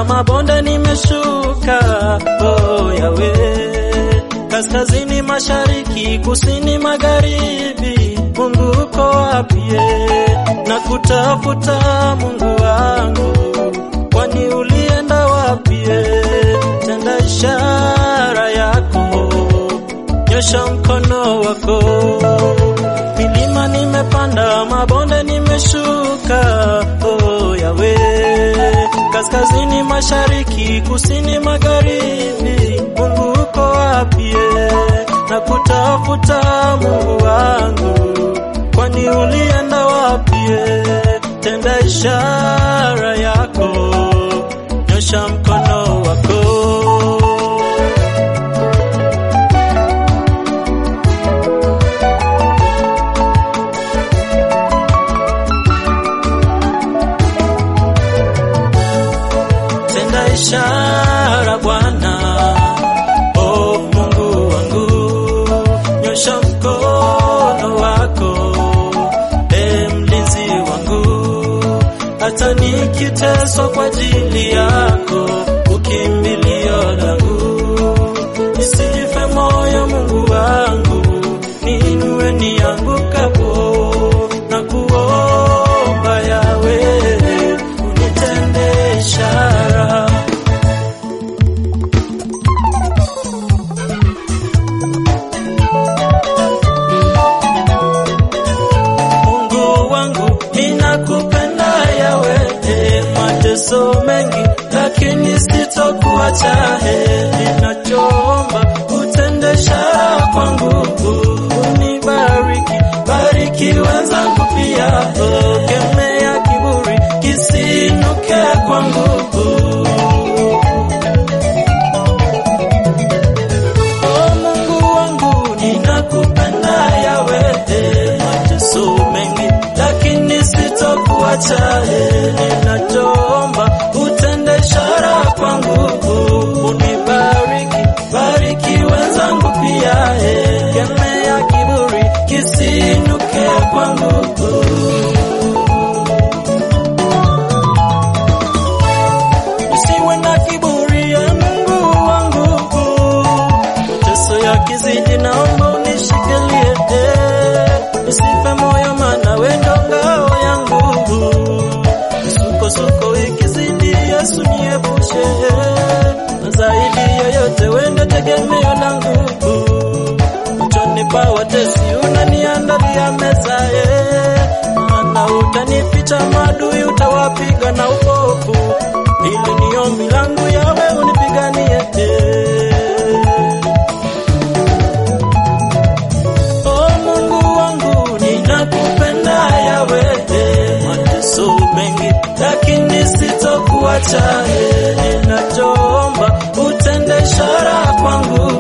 nimepanda mabonde nimeshuka, oh yawe kaskazini mashariki kusini magharibi, Mungu uko wapi? Na kutafuta Mungu wangu, kwani ulienda wapi? Tenda ishara yako, nyosha mkono wako. Milima nimepanda, mabonde nimeshuka, oh yawe kaskazini mashariki kusini magharibi, Mungu uko wapi? Na kutafuta Mungu wangu, kwani ulienda wapi? Tenda ishara yako, nyosha mkono wako. Tenda ishara Bwana, oh Mungu wangu, nyosha mkono wako, e mlinzi wangu, hata nikiteswa kwa ajili yako, ukimbilio langu, nisife moyo Mungu wangu, niinue niangukapo, na kuomba yawe unitende ishara Mungu wangu ninakupenda yawe, eh, mateso mengi lakini sitokuacha, eh, ninachoomba utende ishara kwangu, unibariki, bariki wenzangu pia, oh, kemea kiburi kisinuke kwangu. Oh Mungu wangu ninakupenda yawe, eh, mateso mengi lakini sitokuacha, eh, ninachoomba utende ishara kwangu, unibariki, bariki wenzangu pia, eh, kemea kiburi kisinuke kwangu. Usiwe na kiburi ya Mungu wangu, mateso yakizidi, naomba unishikilie, eh, nisife moyo, maana wewe ndo ngao yangu. Misukosuko ikizidi, Yesu niepushe, eh, na zaidi yoyote wewe ndo tegemeo langu. Machoni pa watesi unaniandalia meza, eh, maana utanificha maadui, utawapiga na upofu. Hili ni ombi langu, yawe unipiganie, eh. Oh Mungu wangu ninakupenda yawe, eh, mateso mengi lakini sitokuacha, eh, ninachoomba utende ishara kwangu,